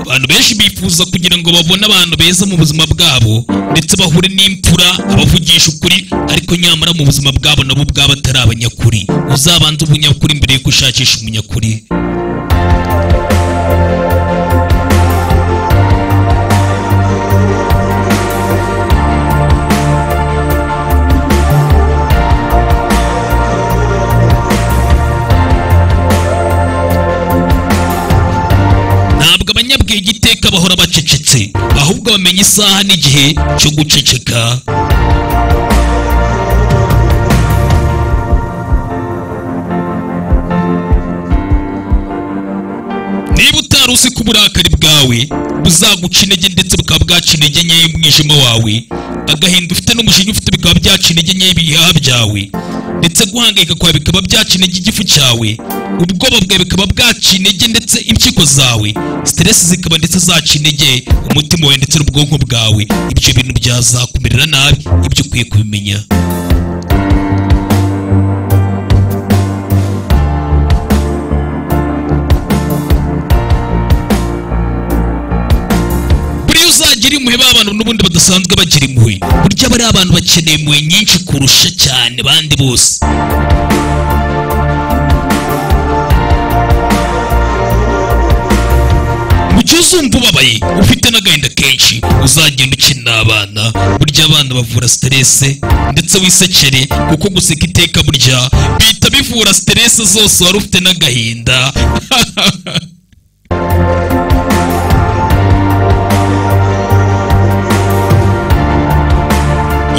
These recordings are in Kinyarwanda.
abantu benshi bifuza kugira ngo babone abantu beza mu buzima bwabo ndetse bahure n'imfura abavugisha ukuri ariko nyamara mu buzima bwabo nabo ubwabo atari abanyakuri uzabanze umunyakuri mbere yuko ushakisha umunyakuri ntabwo abanyabwenge iteka bahora bacecetse ahubwo bamenya isaha n'igihe cyo guceceka niba utari uzi ko uburakari bwawe buzaguca intege ndetse bukaba bwaca intege nkeya umwijima wawe agahinda ufite n'umujinya ufite bikaba byaca intege nkeya ibihaha byawe ndetse guhangayika kwawe bikaba byaca intege igifu cyawe ubwoba bwawe bikaba bwaca intege ndetse impyiko zawe siteresi zikaba ndetse zaca intege umutima wawe ndetse n'ubwonko bwawe ibyo bintu byazakumerera nabi ibyo ukwiye kubimenya buriya uzagira impuhwe b'abantu n'ubundi badasanzwe bagira impuhwe burya bariya abantu bakeneye impuhwe nyinshi kurusha cyane bandi bose mu gihe uzumva ubabaye ufite n'agahinda kenshi uzagenda ukina n'abana burya abana bavura siterese ndetse wisekere kuko guseka iteka burya bihita bivura siterese zose wari ufite n'agahinda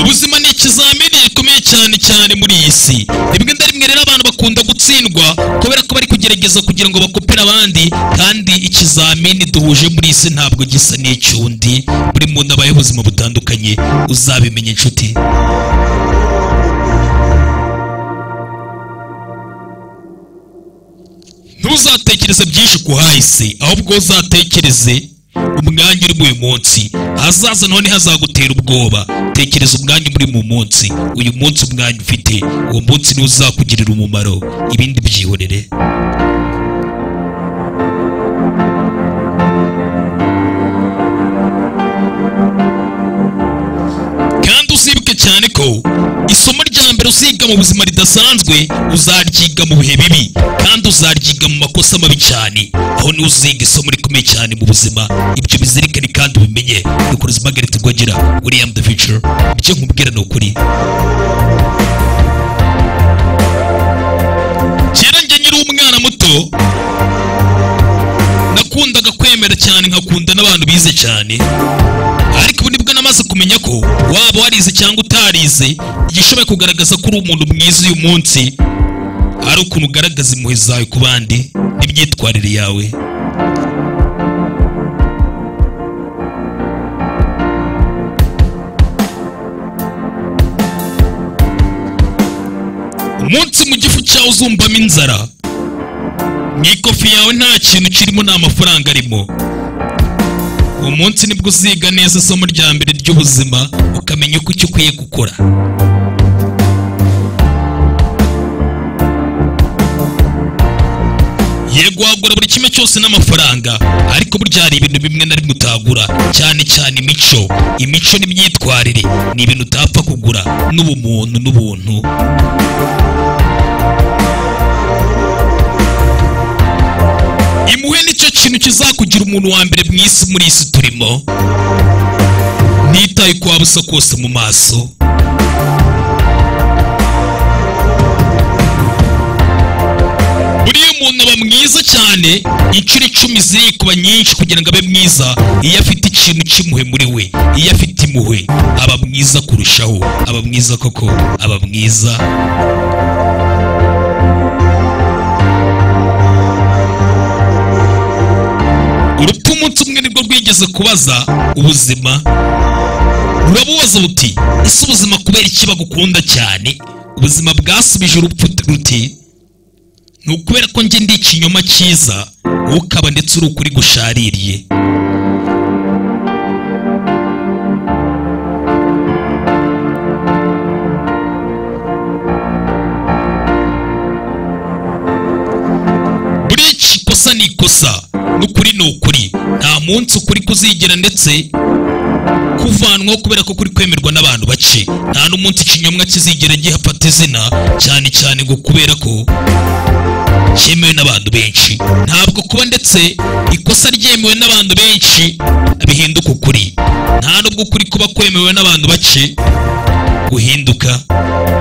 ubuzima ni ikizamini gikomeye cyane cyane muri iyi si rimwe na rimwe rero abantu bakunda gutsindwa kubera ko bari kugerageza kugira ngo bakopere abandi kandi ikizamini duhuje muri iyi si ntabwo gisa n'icyundi buri muntu abayeho ubuzima butandukanye uzabimenya inshuti ntuzatekereze byinshi ku hahise ahubwo uzatekereze umwanya uri muri uyu munsi ahazaza none hazagutera ubwoba tekereza umwanya muri mu munsi uyu munsi umwanya ufite uwo munsi niwo uzakugirira umumaro ibindi byihorere kandi uzibuke cyane ko isomo rya mbere uziga mu buzima ridasanzwe uzaryiga mu bihe bibi kandi uzaryiga mu makosa mabi cyane aho niho uziga isomo rikomeye cyane mu buzima ibyo bizirikane kandi ubimenye dukora Margaret Rwogera William the Future ibyo nkubwira ni ukuri kera njye nyiri umwana muto nakundaga kwemera cyane nkakunda n'abantu bize cyane ariko ubu nibwo namaze kumenya ko waba warize cyangwa utarize igishoboye kugaragaza ko uri umuntu mwiza uyu munsi ari ukuntu ugaragaza impuhwe zawe ku bandi n'imyitwarire yawe umunsi mu gifu cyawe uzumbamo inzara mu ikofi yawe nta kintu kirimo nta mafaranga arimo umunsi nibwo uziga neza isomo rya mbere ry'ubuzima ukamenya uko icyo ukwiye gukora yego wagura buri kimwe cyose n'amafaranga ariko burya hari ibintu bimwe na rimwe utagura cyane cyane imico imico n'imyitwarire ni ibintu utapfa kugura n'ubumuntu n'ubuntu impuhwe nicyo kintu kizakugira umuntu wa mbere mu isi muri isi turimo ntitaye uko waba usa kose mu maso buriya umuntu aba mwiza cyane inshuro icumi ziri kuba nyinshi kugira ngo abe mwiza iyo afite ikintu cy'impuhwe muri we iyo afite impuhwe aba mwiza kurushaho aba mwiza koko aba mwiza urupfu umunsi umwe nibwo rwigeze kubaza ubuzima rurabubaza buti ese ubuzima kubera iki bagukunda cyane ubuzima bwasubije urupfu ruti ni ukubera ko njye ndi ikinyoma cyiza wowe ukaba ndetse uri ukuri gushaririye buriya ikosa ni ikosa n'ukuri ni ukuri nta munsi ukuri kuzigera ndetse kuvanwaho kubera ko kuri kwemerwa n'abantu bake nta n'umunsi ikinyomwa kizigera gihafata izina cyane cyane ngo kubera ko cyemewe n'abantu benshi ntabwo kuba ndetse ikosa ryemewe n'abantu benshi bihinduka ukuri nta n'ubwo ukuri kuba kwemewe n'abantu bake guhinduka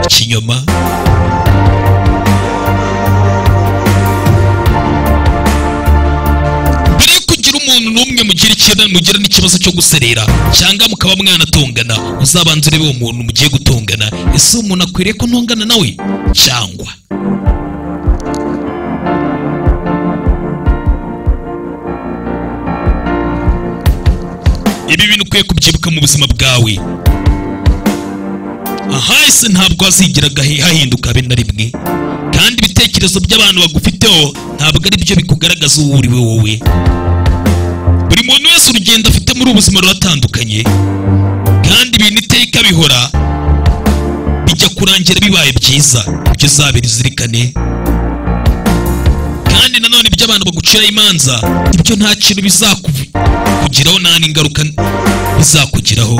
ikinyoma mbere yo kugira umuntu n'umwe mugira ikibazo mugira n'ikibazo cyo guserera cyangwa mukaba mwanatongana uzabanza urebe uwo muntu mugiye gutongana ese uwo muntu akwiriye ko ntongana nawe cyangwa ibi bintu ukwiye kubyibuka mu buzima bwawe ahahise ntabwo hazigera gahe- hahinduka habe na rimwe kandi ibitekerezo by'abantu bagufiteho ntabwo ari byo bikugaragaza uwo uri we wowe buri muntu wese urugendo afite muri ubu buzima ruratandukanye kandi ibintu iteka bihora bijya kurangira bibaye byiza ibyo uzabira uzirikane kandi nanone ibyo abantu baguciraho imanza ibyo nta kintu bizakugiraho nta n'ingaruka bizakugiraho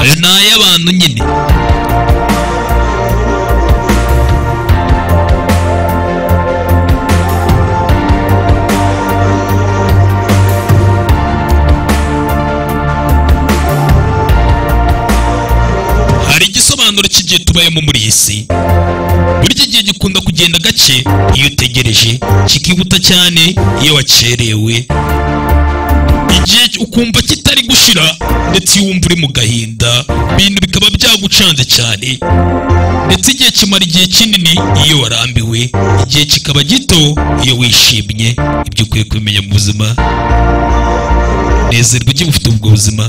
ayo ni ay'abantu nyine hari igisobanuro cy'igihe tubayemo muri iyi si burya igihe gikunda kugenda gake iyo utegereje kikihuta cyane iyo wakerewe igihe ukumva kitari gushira ndetse iyo wumva uri mu gahinda ibintu bikaba byagucanze cyane ndetse igihe kimara igihe kinini iyo warambiwe igihe kikaba gito iyo wishimye ibyo ukwiye kumenya mu buzima nezerwa ujye ufite ubwo buzima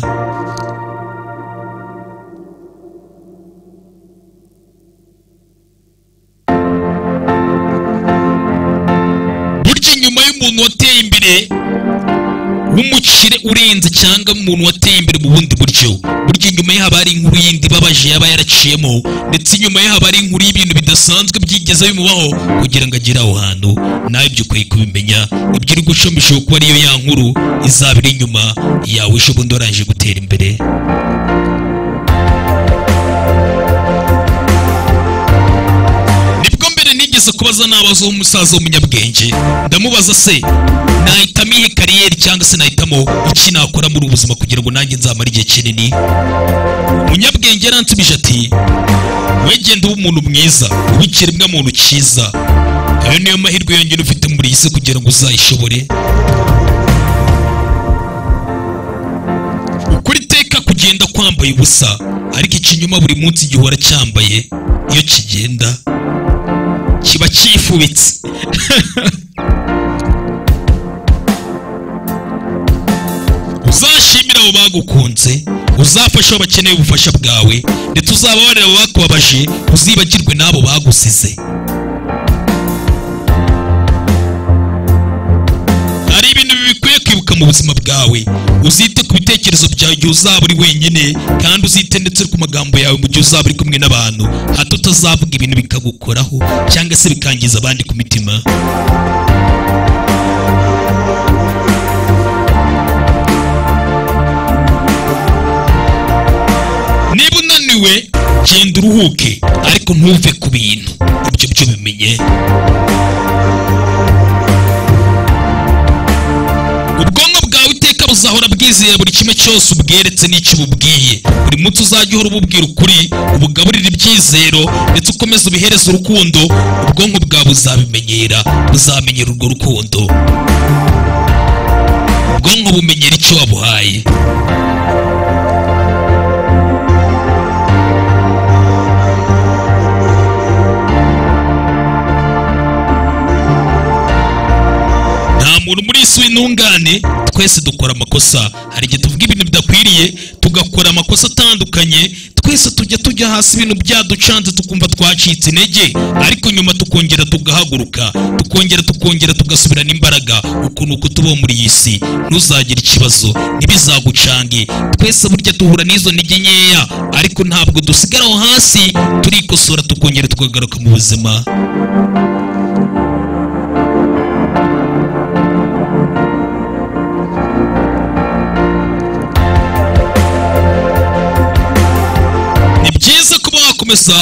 burya inyuma y'umuntu wateye imbere w'umukire urenze cyangwa umuntu wateye imbere mu bundi buryo burya inyuma ye haba hari inkuru yindi ibabaje yaba yaraciyemo ndetse inyuma ye haba hari inkuru y'ibintu bidasanzwe byigeze bimubaho kugira ngo agere aho hantu nawe ibyo ukwiye kubimenya ibyo uri gucamo ishobora kuba ariyo ya nkuru izaba iri inyuma yawe ejo bundi warangije gutera imbere nibwo mbere nigeze kubaza nabaza umusaza w'umunyabwenge ndamubaza se nahitamo iyi kariyeri cyangwa se nahitamo iki nakora muri ubu buzima kugira ngo nanjye nzamare igihe kinini umunyabwenge yaransubije ati we genda uba umuntu mwiza uba ikiremwamuntu cyiza ayo niyo mahirwe yonyine ufite muri iyi si kugira ngo uzayishobore ukuri iteka kugenda kwambaye ubusa ariko ikinyoma buri munsi gihora cyambaye iyo kigenda kiba cyifubitse uzashimira abo bagukunze uzafasha abo bakeneye ubufasha bwawe ndetse uzababarira abo bakubabaje uzibagirwe n'abo bagusize hari ibintu bikwiye kwibuka mu buzima bwawe uzite ku bitekerezo byawe igihe uzaba uri wenyine kandi uzite ndetse ku magambo yawe mu gihe uzaba uri kumwe n'abantu hato utazavuga ibintu bikagukoraho cyangwa se bikangiza abandi ku mitima niba unaniwe genda uruhuke ariko ntuve ku bintu ibyo byo bimenye ubwonko bwawe iteka buzahora bwizeye buri kimwe cyose ubweretse n'icyo ububwiye buri munsi uzajya uhora ububwira ukuri ubugaburira ibyizero ndetse ukomeze ubihereza urukundo ubwonko bwawe buzabimenyera buzamenyera urwo rukundo ubwonko bumenyera icyo wabuhaye nta muntu muri isi w'intungane twese dukora amakosa hari igihe tuvuga ibintu bidakwiriye tugakora amakosa atandukanye twese tujya tujya hasi ibintu byaducanze tukumva twacitse intege ariko nyuma tukongera tugahaguruka tukongera tukongera tugasubirana imbaraga uku ni uko tubaho muri iyi si ntuzagire ikibazo ntibizagucange twese burya duhura n'izo ntege nkeya ariko ntabwo dusigara aho hasi turikosora tukongera tukagaruka mu buzima ugakomeza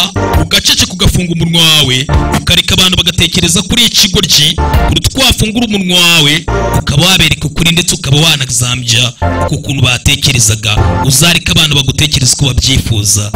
ugaceceka ugafunga umunwa wawe ukareka abantu bagatekereza kuri ikigoryi kuruta uko wafungura umunwa wawe ukaba wabereka ukuri ndetse ukaba wanazambya ku kuntu batekerezaga uzareka abantu bagutekereza uko babyifuza